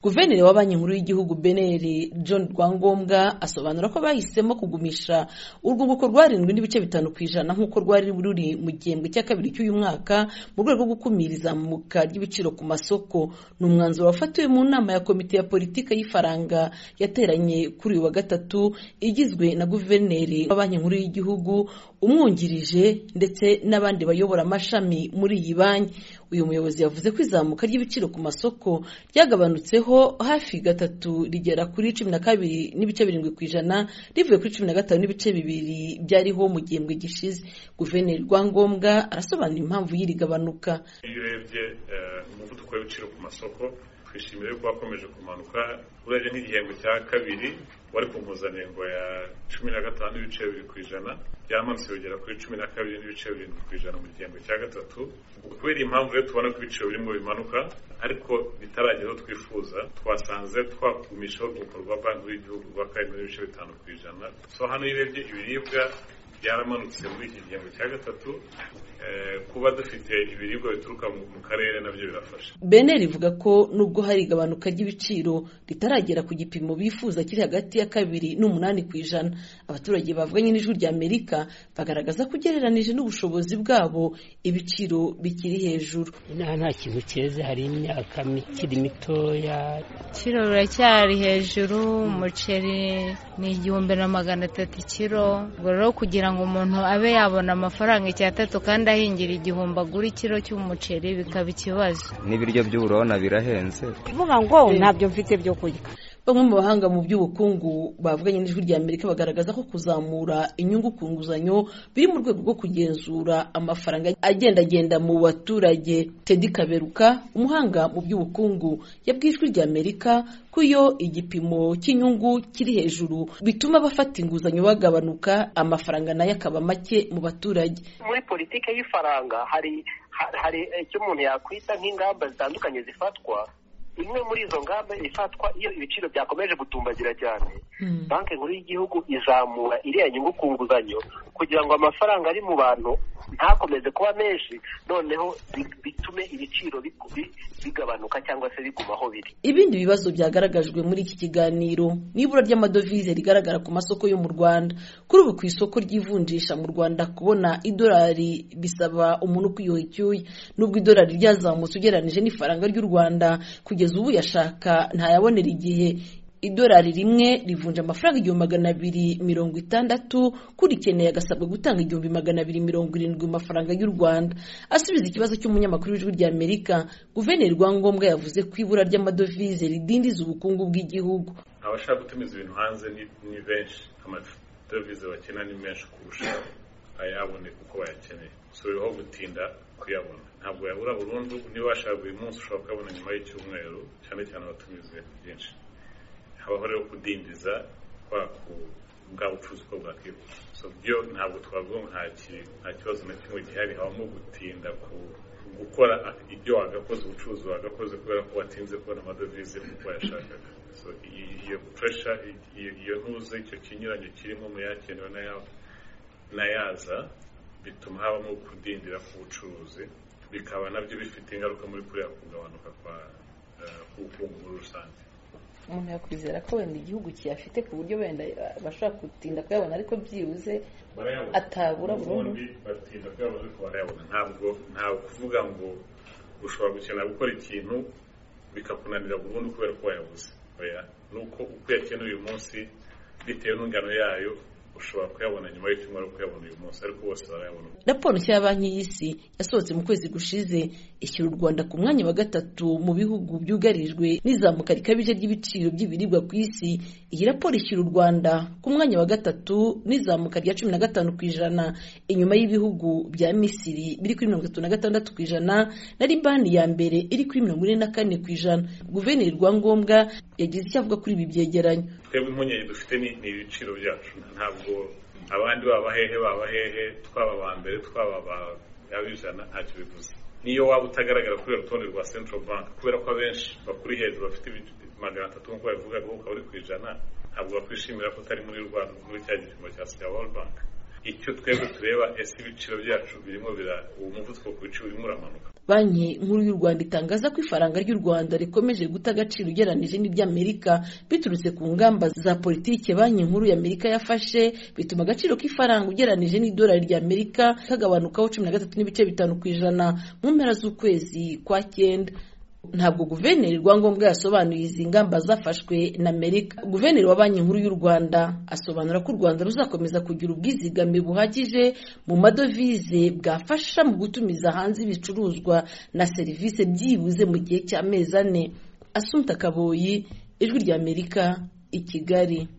guverineri wa banki nkuru y'igihugu bnr john rwangombwa asobanura ko bahisemo kugumisha urwunguko rwarindwi n'ibice bitanu ku ijana nk'uko rwari ruri mu gihembwe cya kabiri cy'uyu mwaka mu rwego rwo gukumira izamuka ry'ibiciro ku masoko ni umwanzuro wafatiwe mu nama ya komite ya politiki y'ifaranga yateranye kuri uyu wa gatatu igizwe na guverineri wa banki nkuru y'igihugu umwungirije ndetse n'abandi bayobora amashami muri iyi banki uyu muyobozi yavuze ko izamuka ry'ibiciro ku masoko ryagabanutseho hafi gatatu rigera kuri cumi na kabiri n'ibice birindwi ku ijana rivuye kuri cumi na gatanu n'ibice bibiri byariho mu gihembwe gishize guverineri rwangombwa arasobanura impamvu y'iri gabanuka iyo urebye umuvuduko w'ibiciro ku masoko twishimiye ko wakomeje kumanuka urebye nk'igihembwe cya kabiri wari ku mpuzandengo ya cumi na gatanu n'ibice bibiri ku ijana byamanutse bigera kuri cumi na kabiri n'ibice birindwi ku ijana mu gihembwe cya gatatu kubera iyi mpamvu rero tubona ko ibiciro birimo bimanuka ariko bitaragera aho twifuza twasanze twagumisha urwunguko rwa banki y'igihugu rwa karindwi n'ibice bitanu ku ijana so hano iyo urebye ibiribwa byaramanutse muri iki gihembwe cya gatatu kuba dufite ibiribwa bituruka mu karere nabyo birafasha beneri ivuga ko nubwo hari igabanuka ry'ibiciro ritaragera ku gipimo bifuza kiri hagati ya kabiri n'umunani ku ijana abaturage bavuganye n'ijwi rya amerika bagaragaza ko ugereranije n'ubushobozi bwabo ibiciro bikiri hejuru inaha nta kintu cyeze hari imyaka mikiri mitoya ibiciro biracyari hejuru umuceri ni igihumbi na magana atatu ikiro ubwo rero kugira ngo umuntu abe yabona amafaranga icyatatu kandi ahingira igihumbi agura ikiro cy'umuceri bikaba ikibazo n'ibiryo by'uburona birahenze kuvuga ngo ntabyo mfite byo kurya bamwe mu bahanga mu by'ubukungu bavuganye n'ijwi rya amerika bagaragaza ko kuzamura inyungu ku nguzanyo biri mu rwego rwo kugenzura amafaranga agendagenda mu baturage tedi kaberuka umuhanga mu by'ubukungu yabwiye ijwi rya amerika ko iyo igipimo cy'inyungu kiri hejuru bituma abafata inguzanyo bagabanuka amafaranga nayo akaba make mu baturage muri politiki y'ifaranga hari hari icyo umuntu yakwita nk'ingamba zitandukanye zifatwa imwe muri izo ngamba ifatwa iyo ibiciro byakomeje gutumbagira cyane banki nkuru y'igihugu izamura iriya nyungu ku nguzanyo kugira ngo amafaranga ari mu bantu ntakomeze kuba menshi noneho bitume ibiciro bigabanuka cyangwa se biguma aho biri ibindi bibazo byagaragajwe muri iki kiganiro n'ibura ry'amadovize rigaragara ku masoko yo mu rwanda kuri ubu ku isoko ry'ivunjisha mu rwanda kubona idolari bisaba umuntu kwiyuha icyuya nubwo idolari ryazamutse ugereranyije n'ifaranga ry'u rwanda kugeza ubu yashaka ntayabonera igihe idolari rimwe rivunja amafaranga igihumbi magana abiri mirongo itandatu kurikeneye agasabwa gutanga igihumbi magana abiri mirongo irindwi mu mafaranga y'u rwanda asubiza ikibazo cy'umunyamakuru w'ijwi rya amerika guverineri rwangombwa yavuze ko ibura ry'amadovize ridindiza ubukungu bw'igihugu abashaka gutumiza ibintu hanze ni benshi amadovize bakena ni menshi kurusha ayabone kuko bayakeneye si biriho gutinda kuyabona ntabwo yabura burundu niba washaka buri munsi ushobora kuyabona nyuma y'icyumweru cyane cyane abatumiza byinshi habaho rero kudindiza kwa bwa bucuruzi uko bwakwihuta byo ntabwo twavuga ngo nta kibazo na kimwe gihari habamo gutinda ku gukora ibyo wagakoze ubucuruzi wagakoze kubera ko watinze kubona amadovize kuko wayashakaga iyo puresha iyo ntuze icyo kinyuranyo kirimo mu yakenewe n'ayaza bituma habamo kudindira k'ubucuruzi bikaba nabyo bifite ingaruka muri kuriya kugabanuka k'ubukungu muri rusange umuntu yakwizera ko wenda igihugu kiyafite ku buryo wenda bashobora gutinda kuyabona ariko byibuze atabura burundu batinda kuyabona ariko barayabona ntabwo ntabwo kuvuga ngo ushobora gukenera gukora ikintu bikakunanira burundu kubera ko wayabuze ni uko uko uyakeneye uyu munsi bitewe n'ingano yayo ushobora kuyabona nyuma y'icyumweru kuyabona uyu munsi ariko bose barayabona raporo nshya ya banki y'isi yasohotse mu kwezi gushize ishyira u rwanda ku mwanya wa gatatu mu bihugu byugarijwe n'izamuka rikabije ry'ibiciro by'ibiribwa ku isi iyi raporo ishyira u rwanda ku mwanya wa gatatu n'izamuka rya cumi na gatanu ku ijana inyuma y'ibihugu bya misiri biri kuri mirongo itatu na gatandatu ku ijana na libani ya mbere iri kuri mirongo ine na kane ku ijana guverineri rwangombwa yagize icyo avuga kuri ibi byegeranyo twebwe impungenge dufite ni ibiciro byacu ntabwo abandi baba hehe baba hehe twaba aba mbere twaba abijana ntacyo bivuze niyo waba utagaragara kubera urutonde rwa central bank kubera ko abenshi bakuri hejuru bafite magana atatu nk'uko babivuga ngo ukaba uri ku ijana ntabwo bakwishimira ko utari muri rwanda muri cya gipimo cya siya world bank icyo twebwe tureba ese ibiciro byacu birimo uwo muvuduko ku biciro urimo uramanuka banki nkuru y'u rwanda itangaza ko ifaranga ry'u rwanda rikomeje guta agaciro ugereranyije n'iry'amerika biturutse ku ngamba za politiki banki nkuru y'amerika yafashe bituma agaciro k'ifaranga ugereranyije n'idolari ry'amerika kagabanukaho cumi na gatatu n'ibice bitanu ku ijana mu mpera z'ukwezi kwa cyenda ntabwo guverineri rwangombwa yasobanuye izi ngamba zafashwe na amerika guverineri wa banki nkuru y'u rwanda asobanura ko u rwanda ruzakomeza kugira ubwizigame buhagije mu madovize bwafasha mu gutumiza hanze ibicuruzwa na serivisi byibuze mu gihe cy'amezi ane asunika kaboyi ijwi ry'amerika i kigali